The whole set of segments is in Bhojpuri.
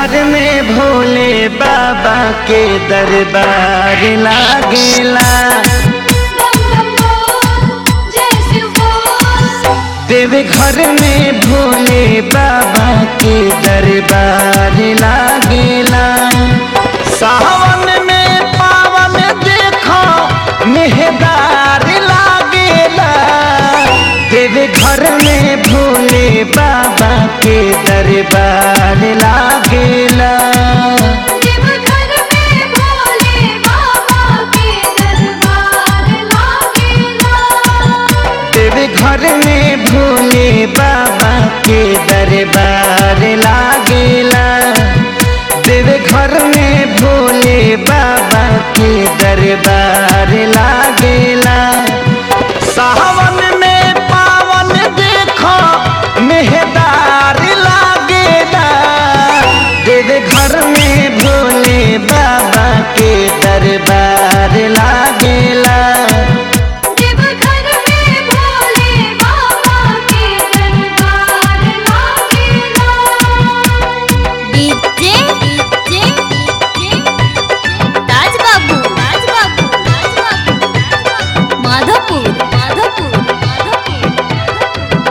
घर में भोले बाबा के दरबार लागेला देवे घर में भोले बाबा के दरबार लागेला सावन में पावन देखो मेहदार लागेला देवे घर में भोले बाबा के दरबार लागेला देवे घर में भोले बाबा के दरबार लागेला देवे घर में भोले बाबा के दरबार लागेला सावन में पावन देखो मेहदार लागेला देवे घर में भोले बाबा के दरबार लागेला डीजे डीजे राज बाबू राज बाबू राज बाबू माधोपुर माधोपुर माधोपुर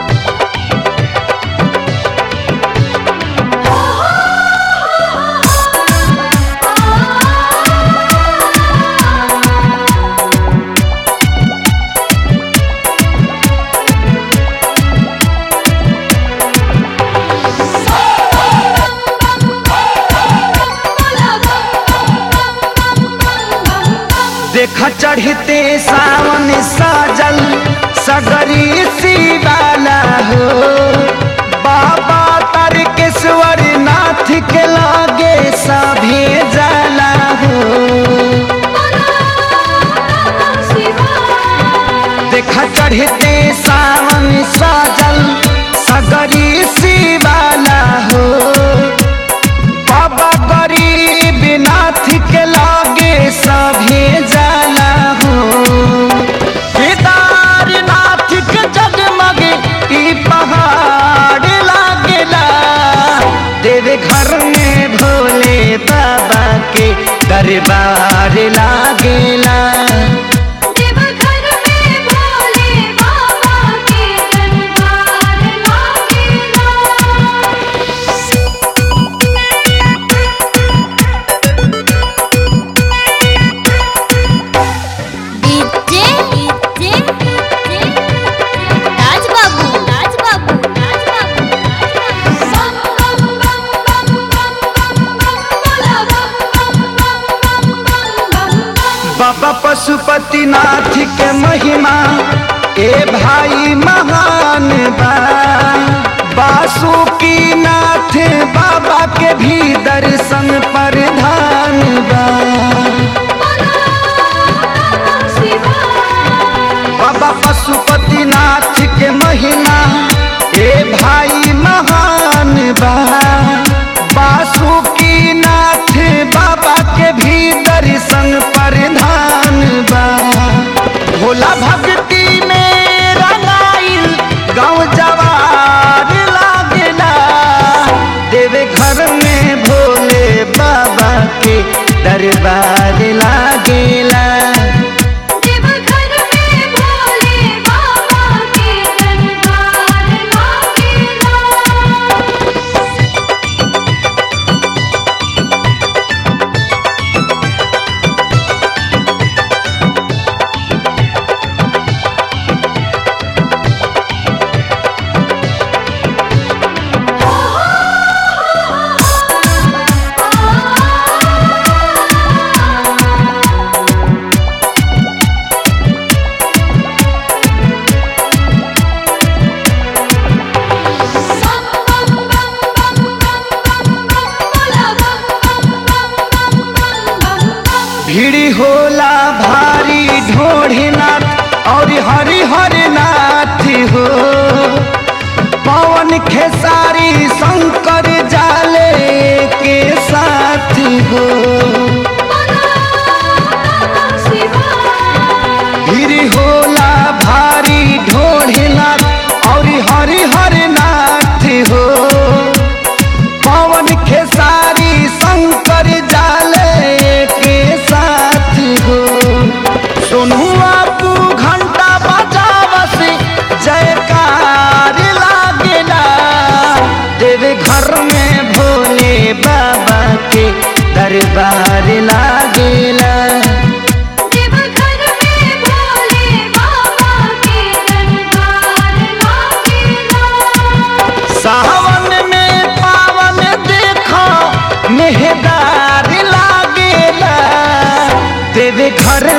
देख चढ़ते सावन साजल सगरी शिवाला हो बाबा तारकेश्वर नाथ के लागे सभी जाला हो देख चढ़ते सावन साजल सगरी शिवाला हो बाबा गरीब नाथ के लागे सभी जाला हो केदारनाथ के जगमग ई पहाड़ लागेला देवे घर में भोले बाबा के दरबार लागेला डीजे डीजे राज बाबू राज बाबू राज बाबू बाबा पशुपति नाथ के महिमा ए भाई महान बा बासुकी नाथ बाबा के भी दर्शन प्रधान बा बाबा पशुपति नाथ के महिमा ए भाई महान बा बासुकी नाथ बाबा के भी दर्शन प्रधान बा भोला भक्ति में रंगाइल गाँव जवार लागेला देवे घर में भोले बाबा के दरबार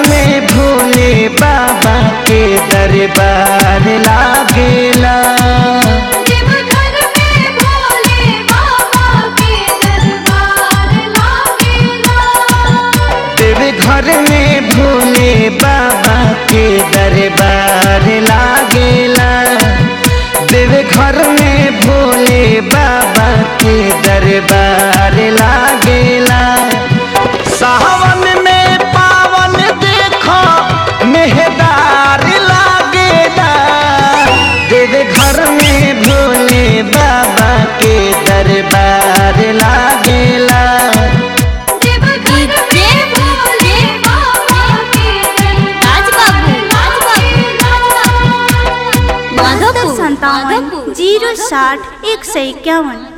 में भोले बाबा के दरबार लागेला देवघर में भोले बाबा के दरबार लागेला तेरे घर में भोले बाबा के दरबार लागेला तेरे घर में भोले बाबा के दरबार लागेला सावन में पावन देखो मेहदार लागेला तेरे घर में भोले बाबा के दरबार लागेला देवघर में भोले बाबा के दरबार लागेला बहत्तर संतावन जीरो साठ एक सौ इक्यावन